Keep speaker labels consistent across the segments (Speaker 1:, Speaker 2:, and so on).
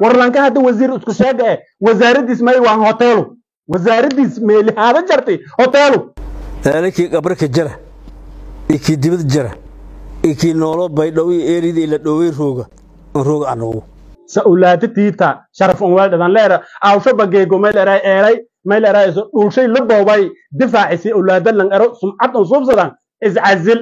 Speaker 1: warlanka hadda wasiir isku sheega eh wasaaradiis may waan hoteelu wasaaradiis meeli haada jartay hoteelu
Speaker 2: eelakii qabraka jara iyo kii dibad jara iyo kii noolo baydhow iyo eeridii la dhowey rooga on rooga anagu
Speaker 1: sa ulaata tiita sharaf on weldhadan leera awsho bageego may leeray eelay may leeray iso dhulshay la boobay difaacisi ulaada lan ero sumcad on suubsadan iscazil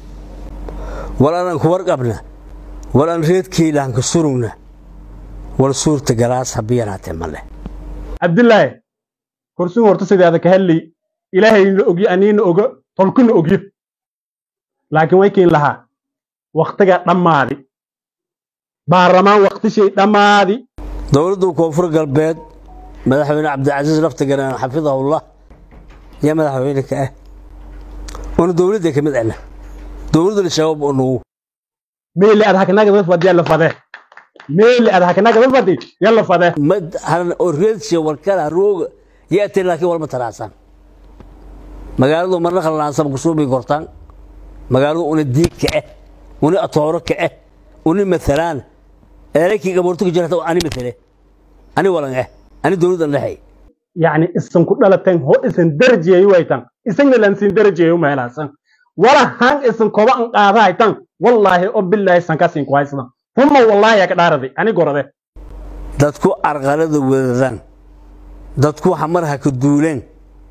Speaker 2: wal anaan ku warqabna wal aan reedkeylaan ka surugna wal suurta galaas habiyanaatee ma leh
Speaker 1: cabdillaahi kursigu horta sideeda ka helli ilaahayna ogyo aniina ogo tolkuna ogyo laakiin way kiin lahaa waktiga dhammaadi baarlamaan waktishay dhammaadi
Speaker 2: dowladda koonfur galbeed madaxweyne cabdicasiis laftiganaan xafidahullah yaa madaxweyne ka ah waana dowladda ka mid ahna dowladda shabaab oo nugu
Speaker 1: meeli ad haknagada fadi yalla fade meeli ad haknagada fadi yalla fade
Speaker 2: mad haran oo reedsha warkala rooga yaatee laakiin walma taraasan magaaladu marna khalalaansan kusuubi kortaan magaaladu una diig ka ah una atooro ka ah una maalaan eelakii gaboorto ka jirata ani matale ani walan ah ani dowladdan dhexay
Speaker 1: yacni isan ku dhalateen ho isan darajeeyo waytan isagna lansin darajeeyo meelaasan wala han isan koba an qaada haytan wallaahi oo billaahi san kasin ku haysada huma wallaahi ka dhaarade ani gorade
Speaker 2: dadku arqalada wadadaan dadku xamarha ka duuleen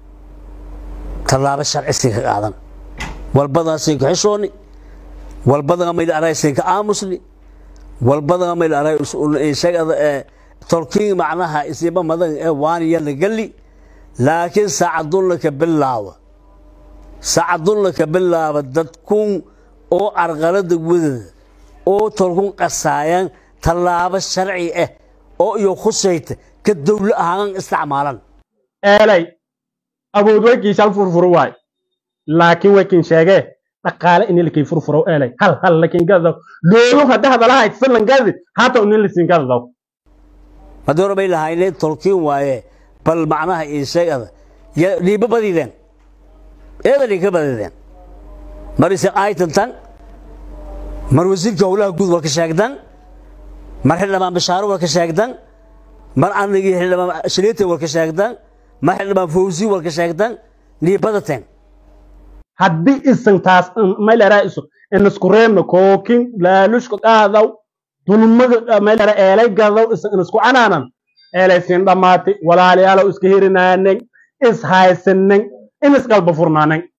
Speaker 2: tallaabo sharcisi ka qaadan walbadaasin ka xishooni walbadana mayl araysin ka aamusni walbadana mayl aray isagada ee tolkiin macnaha isiba madan ee waaniya la gali laakiin saacadunla ka bilaaba saacadunla ka bilaaba dadkun oo arqalada wadada oo tolkun qasaayan tallaabo sharci ah oo iyo khusayta ka dowlo ahaan isticmaalan
Speaker 1: eelay awood waykii shal furfuro waay laakiin waykin sheegee dhaqaale ini lakii furfuro eelay hal hal lakin gadaw loolu hadda hadalahayd silan gadi hata unin lasin gadadaw
Speaker 2: haddii hore bay lahayneen tolkiin waaye bal macnaha isagada dhiiba badideen eeda dhinka badideen mar ise aytantan mar wasiirka howlaha guud walka sheegdan mar xildhibaan bashaaro walka sheegdan mar anigii xildhibaan shaliita walka sheegdan mar xildhibaan fawzi walka sheegdan dhiibadateen
Speaker 1: haddii isan taas mayleraa iso inisku reebno kookin laalushka qaadaw dulmada maylera eelay gadaw isan inisku canaanan eelay siin dhammaatay walaalayaalow iska hirinaanay is haysanan in isqalba furnaanay